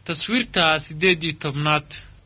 taswiirta siddeed iyo tobnaad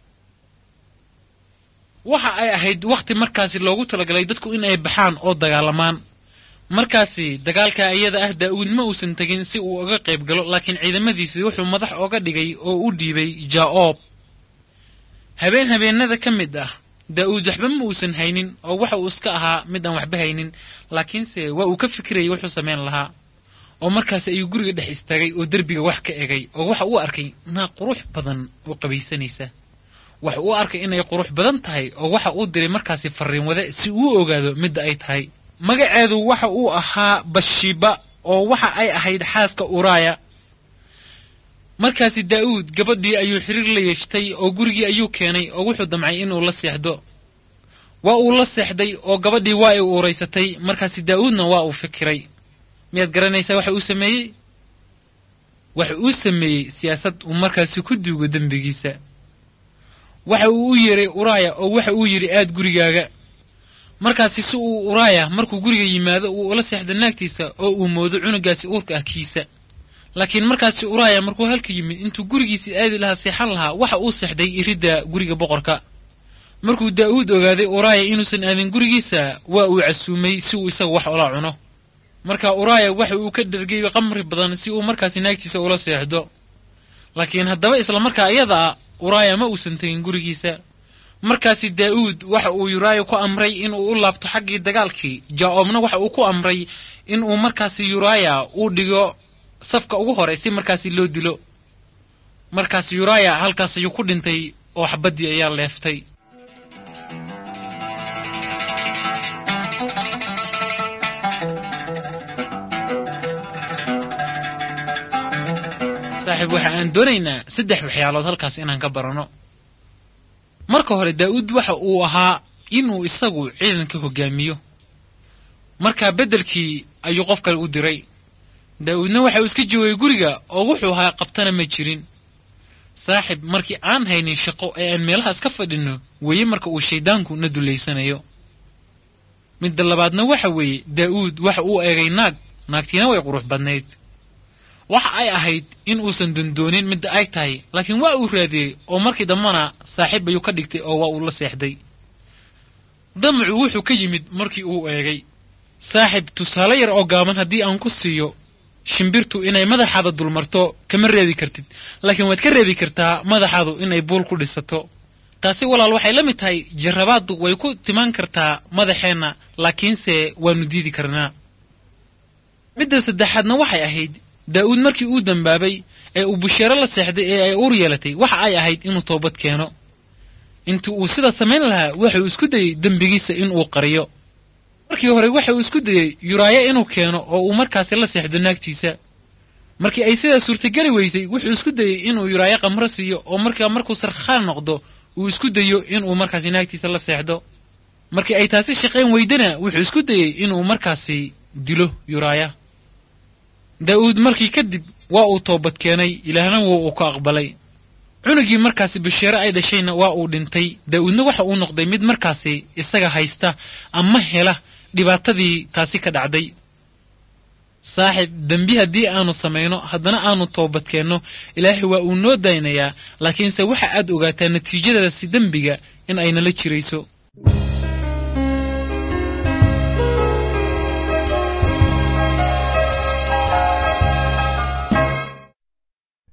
waxa ay ahayd wakhti markaasi loogu talagalay dadku in ay baxaan oo dagaalamaan markaasi dagaalka iyada ah daa'uud ma uusan tegin si uu uga qayb galo laakiin ciidamadiisii wuxuu madax oga dhigay oo u dhiibay jaa'oob habeen habeennada ka mid ah daa'uud waxba ma uusan haynin oo waxa uu iska ahaa mid aan waxba haynin laakiinse waa uu ka fikirayay wuxuu samayn lahaa oo markaasi ayuu guriga dhex istaagay oo derbiga wax ka egay oo waxa uu arkay naag qurux badan oo qabaysanaysa waxa uu arkay inay qurux badan tahay oo waxa uu diray markaasi farriin wade si uu ogaado midda ay tahay magaceedu waxa uu ahaa bashiba oo waxa ay ahayd xaaska uraaya markaasi daa'uud gabadhii ayuu xiriir la yeeshtay oo gurigii ayuu keenay oo wuxuu damcay inuu la seexdo waa uu la seexday oo gabadhii waa ay uuraysatay markaasi daa'uudna waa uu fikiray miyaad garanaysaa waxa uu sameeyey waxa uu sameeyey siyaasad uu markaasi ku duugo dembigiisa waxa uu u yeeray uraaya oo waxa uu yidhi aad gurigaaga markaasi si uu uraaya markuu guriga yimaado uu ula seexdo naagtiisa oo uu moodo cunugaasi uurka ah kiisa laakiin markaasi uraaya markuu halka yimid intuu gurigiisii aadi lahaa seexan lahaa waxa uu seexday iridda guriga boqorka markuu daa'uud ogaaday uraaya inuusan aadin gurigiisa waa uu casuumay si uu isaga wax ula cuno marka uraaya waxa uu ka dhergay qamri badan si uu markaasi naagtiisa ula seexdo laakiin haddaba isla markaa iyada a uraaya ma uusan tegin gurigiisa markaasi daa'uud waxa uu yuraaya ku amray inuu u laabto xaggii dagaalkii jaa'oobna waxa uu ku amray inuu markaasi yuraaya uu dhigo safka ugu hore si markaasi loo dilo markaasi yuraaya halkaas ayuu ku dhintay oo xabaddii ayaa leeftay saaxiib waxa aan doonaynaa saddex waxyaalood halkaas inaan ka baranno marka hore daa'uud waxa uu ahaa inuu isagu ciidanka hoggaamiyo markaa beddelkii ayuu qof kale u diray daa'uudna waxa uu iska joogay guriga oo wuxuu ahaa qabtana ma jirin saaxib markii aan haynin shaqo ee aan meelahaas ka fadhinno weeye marka uu shayddaanku na dullaysanayo midda labaadna waxa weeye daa'uud waxa uu eegay naag naagtiina way qurux badnayd waxa ay ahayd in uusan dondoonin midda ay tahay laakiin waa uu raadiyey oo markii dambana saaxiib ayuu ka dhigtay oo waa uu la seexday damacu wuxuu ka yimid markii uu eegay saaxib tusaale yar oo gaaban haddii aan ku siiyo shimbirtu inay madaxaada dulmarto kama reebi kartid laakiin waad ka reebi kartaa madaxaadu inay buul ku dhisato taasi walaal waxay la mid tahay jarrabaaddu way ku timaan kartaa madaxeenna laakiinse waannu diidi karnaa midda saddexaadna waxay ahayd daa'uud markii uu dembaabay ee uu busheero la seexday ee ay uur yeelatay waxa ay ahayd inuu toobad keeno intii uu sida samayn lahaa waxauu isku dayey dembigiisa inuu qariyo markii hore waxa uu isku dayey yuraayo inuu keeno oo uu markaasi la seexdo naagtiisa markii ay sidaa suurtageli weysay wuxuu isku dayey inuu yuraayo qamro siiyo oo markaa markuu sarkhaan noqdo uu isku dayo inuu markaasi naagtiisa la seexdo markii ay taasi shaqayn weydana wuxuu isku dayey inuu markaasi dilo yuraaya daa'uud markii kadib waa uu toobad keenay ilaahna wuu uu ka aqbalay cunugii markaasi basheere ay dhashayna waa uu dhintay daa'uudna waxa uu noqday mid markaasi isaga haysta ama hela dhibaatadii taasi ka dhacday saaxib dembi haddii aanu samayno haddana aanu toobad keenno ilaahay waa uu noo daynayaa laakiinse waxa aad ogaataa natiijadaasi dembiga in ay nala jirayso